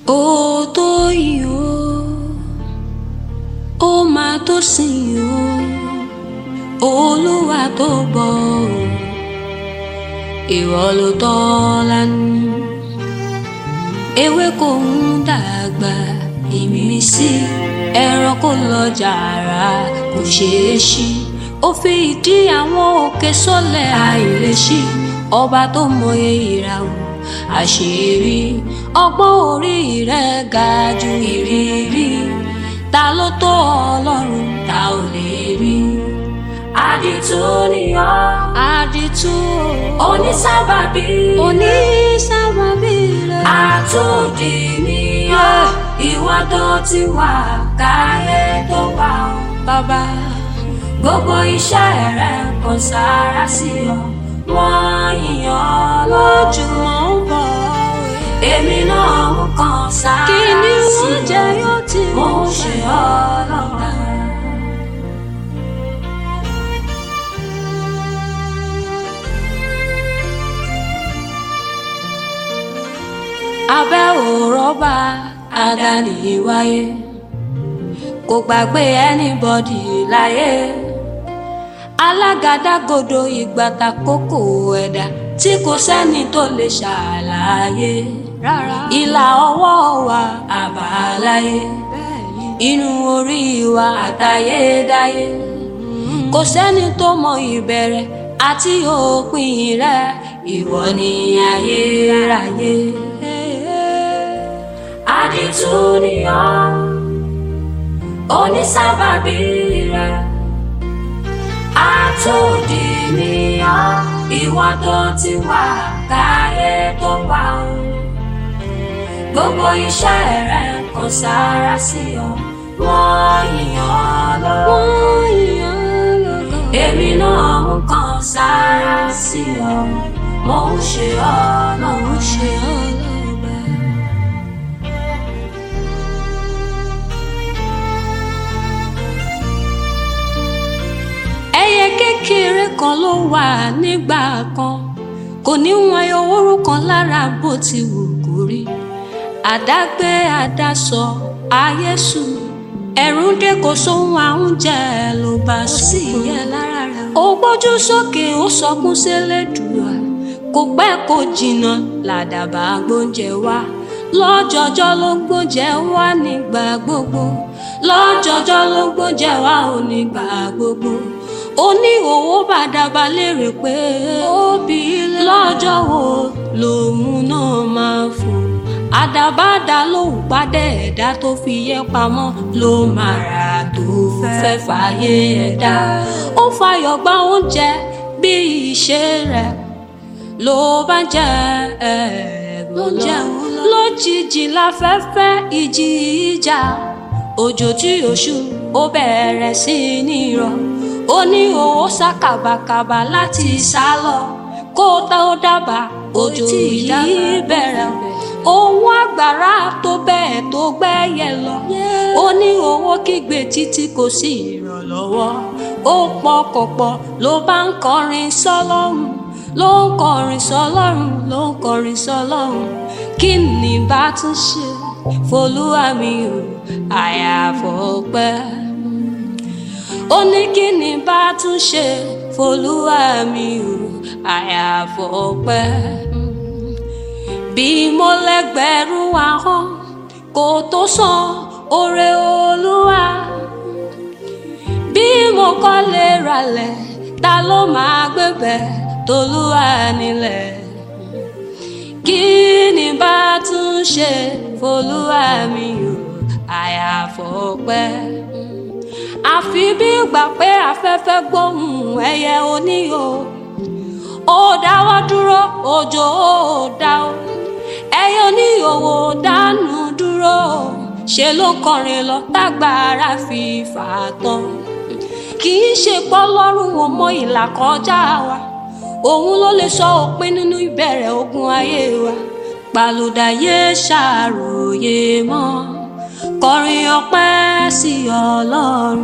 ó tó yìí ó ó máa tó sìn ó olúwa tó bọ̀ ó ìwọ ló tọ́ lánàá ewé kò ń dàgbà ìmísí ẹranko lọ jàrá kò ṣeé ṣí ó fi ìdí àwọn òkè sọ́lẹ̀ àìlèṣí ọba tó mọye ìràwọ̀ àṣírí ọgbọ́n orí rẹ̀ ga ju ìrírí ta ló tó ọlọ́run ta ò lè rí àdìtú ni ọ́ àdìtú onísábàbí onísábàbí rẹ̀ àtòdì ni ọ́ ìwà tó ti wà káyé tó wà ọ́ bàbá gbogbo iṣẹ́ rẹ̀ kò sára sí ọ wọ́n yìnyín lójúmọ́ ń bọ̀ èmi náà ń kàn sára sí ọ kí ni wọ́n jẹ yóò ti mú ṣe ọ lọ́ba. abẹ́ òrọ́bà àdáni wáyé kò gbàgbé anybody láyé alágàdàgodo ìgbàta kókó ẹ̀dá tí kò sẹ́ni tó lè ṣàlàyé rárá ìlà ọwọ́ wa àbáláyé inú orí wa àtayédáyé kò sẹ́ni tó mọ ìbẹ̀rẹ̀ àti òpin rẹ̀ ìwọ ni ayérayé àdìtú ni ọ́ onísábàbí rẹ̀ àtòdì ni ọ́ ìwà tó ti wà káyé tó wà ó gbogbo iṣẹ́ rẹ̀ kò sára sí ọ wọ́n yìnyín lọ́wọ́ èmi náà ń kàn sára sí ọ mo ń ṣe ọ mo ń ṣe ọ lọ́ba. ẹyẹ kékeré kan ló wà nígbà kan kò ní wọn owóró kan lára bó ti wù kó rí àdágbé àdásọ ayé sùn ẹ̀rù dé kò sóhun àúnjẹ ló bá sùn ó gbójú sókè ó sọkún sélédùá kò pẹ́ kò jìnnà làdàbà gbóúnjẹ wá lọ́jọ́jọ́ ló gbóúnjẹ wá nígbà gbogbo lọ́jọ́jọ́ ló gbóúnjẹ wá ò nígbà gbogbo ó ní owó bàdàbà lérè pé ó bí lọ́jọ́ wo lòun náà máa fò àdàbàdà lòun padà ẹ̀dá tó fi yẹ pamọ́ ló máa rà tó fẹ́ fàyè ẹ̀dá ó fàyọ̀ gba oúnjẹ bí ìṣe rẹ̀ ló bá jẹ ẹ̀ẹ́dùn lọ lójijì láfẹ́fẹ́ ìjì ìjà òjò tí oṣù ó bẹ̀rẹ̀ sí ní rọ̀ ó ní owó sá kàbàkàbà láti sá lọ kó tó dábàá òjò yìí bẹ̀rẹ̀ owó àgbàrá tó bẹ́ẹ̀ tó gbẹ́yẹ lọ ó ní owó kígbe títí kò sí ìrànlọ́wọ́ ó pọkànpọ̀ ló bá ń kọrin sọ́lọ́run ló ń kọrin sọ́lọ́run ló ń kọrin sọ́lọ́run kí ni bá tún ṣe folúwa mi ò àyàfọ́pẹ́ ó ní kí ni bá tún ṣe folúwa mi ò àyàfọ́pẹ́ bí mo lẹ́gbẹ̀rún ahọ́n kò tó san oore olúwa bí mo kọ́lé ralẹ̀ ta ló máa gbébẹ̀ tolúwa nílẹ̀ kí ni bá tún ṣe folúwa mi ò àyàfọ́pẹ́ àfi bí gbà pé afẹ́fẹ́ gbóhùn ẹyẹ oníhò ó dáwọ́ dúró òjò ó dá o ẹyẹ oníhòòhò dánú dúró ṣe ló kọrin lọ tágbára fi fà á tán kì í ṣe pọ́lọ́run ò mọ ìlà kọjá wa òun ló lè sọ òpin nínú ìbẹ̀rẹ̀ ogun ayé wa pàlùdà yé ṣàròyé mọ́ kọrin ọpẹ́ sí ọlọ́run.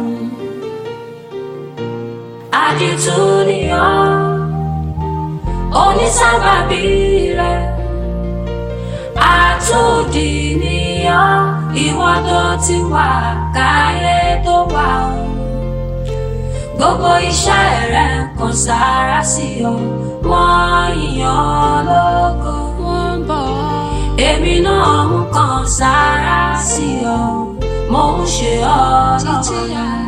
àdìtú ni ọ́ onísábàbí rẹ̀ àtòdì ni ìwọ́dọ̀ ti wà káyé tó wà o gbogbo iṣẹ́ rẹ̀ kan sára sí ọ wọ́n yìnyàn lógo wọ́n bọ̀ èmi náà ń kan sára sí ọ mo ń ṣe ọ lọ́la.